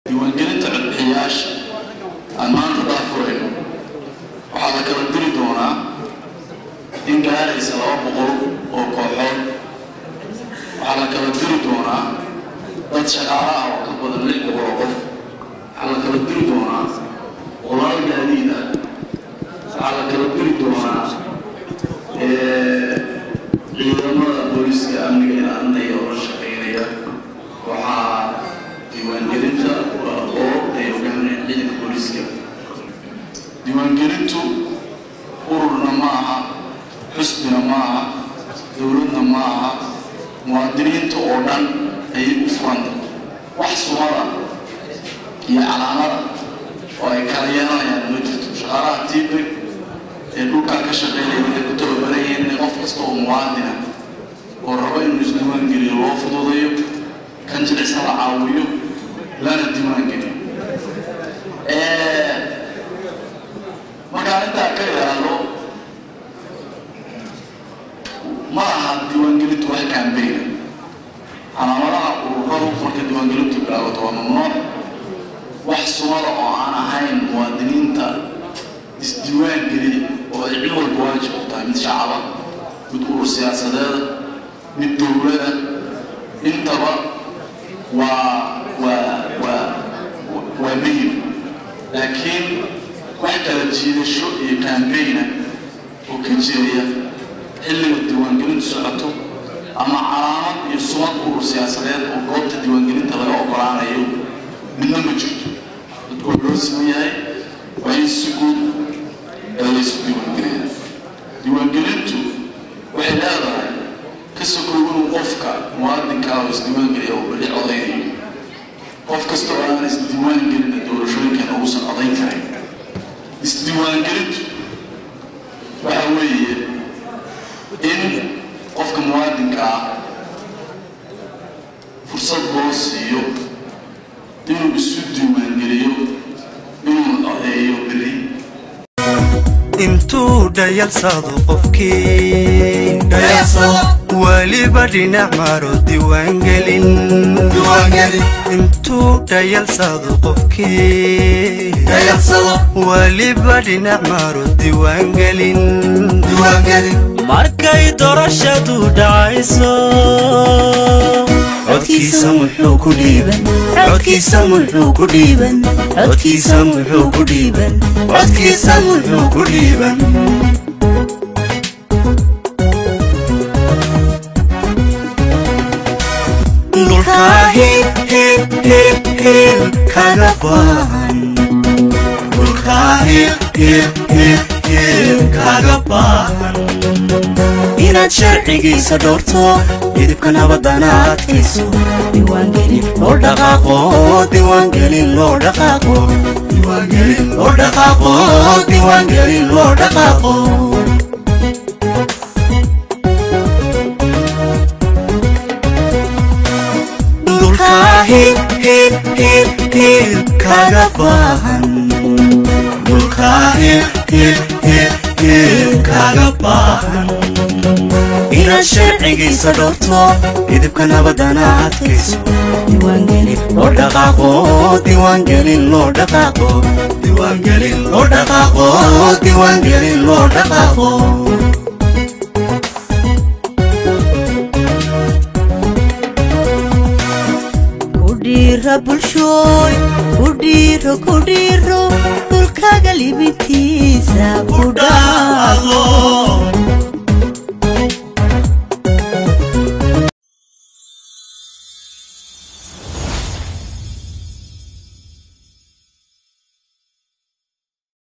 diiwaangelinta codbixiyayaasha aan maanta daafurayno waxaa la kala diri doonaa in gaaraysa laba boqol oo kooxood waxaa la kala diri doonaa dad shaqaala ah oo ka badan lix boqol oo qof waxaa la kala diri doonaa qolaal gaadiid ah waxaa la kala diri doonaa ciidamada booliska amniga ilaalinaya oo la shaqeynaya waxaa diiwaangelinta oo ay hogaaminayaan ciidanka booliska diiwaangelintu ururna ma aha xusbina ma aha dowladna ma aha muwaadiniinta oo dhan ayay u furanta wax sumada iyo calaamada oo ay kala yeelanayaan ma jirto shaqaalaha tiibeg ee dhulkaa ka shaqeynaya waxay ku tababaran yihiin in qof kasta oo muwaadina oo rabo inuu isdiiwaangeliyo loo fududayo kan jilicsan la caawiyo lana diiwaangeliyo markaan intaa ka ilaalo ma aha diiwaangelintu wax kaambeyna calaamadaha ururadu marka diiwaangelintu bilaabato waa mamnuuc wax sumada oo aan ahayn muwaadiniinta isdiiwaan geliya oo ay cid walba waajib u tahay mid shacaba mid urur siyaasadeeda mid dowlada intaba waa waa waa waa muhim laakiin wax kala jiidasho iyo kaambeyna oo ka jiraya xilliga diiwaangelintu socoto ama calaamad iyo sumad urur siyaasadeed oo goobta diiwaangelinta laga ogolaanayo midna ma jirto dadku waa loo siman yahay waa in si guud ee laysu diiwaangeliya diiwaangelintu waxay leedahay ka sokow inuu qofka muwaadinkaa oo isdiiwaangeliya oo beli codaynayo qof kasta oo aan isdiiwaangelina doorashooyinkan uusan codayn karin isdiiwaangelintu waxa weeye in qofka muwaadinka ah fursad loo siiyo inuu isu diiwaangeliyo inuu codeeyo beri intuu dhayalsado qofkii weliba dhinac maro diiwaangelin intuu dhayalsado qofkii weliba dhinac maro diiwaangelin markay doorashadu dhacayso codkiisa muxuu ku dhiiban codkiisa muxuu ku dhiiban codkiisa muxuu ku dhiiban codkiisa muxuu ku dhiiban dhulkaa hib hib hib hib kaga baahan dhulkaa hib hib hib hib kaga baahan inaad sharcigiisa dhowrto midibka nabadana adkayso diiwaangelin loo dhaqaaqo diiwaangelin loo dhaqaaqo diiwaangelin loo dhaqaaqo diiwaangelin loo dhaqaaqo dhulkaa hib hib hib hib kaga baahan dhulkaa hib hib hib hib kaga baahan inaad sharcigiisa dhowrto midibka nabadana adkayso diiwaangelin loo dhaqaaqo diiwaangelin loo dhaqaaqo diiwaangelin loo dhaqaaqo diiwaangelin loo dhaqaaqo kudhiira bulshooy kudhiiro kudhiiro dhulkaga libintii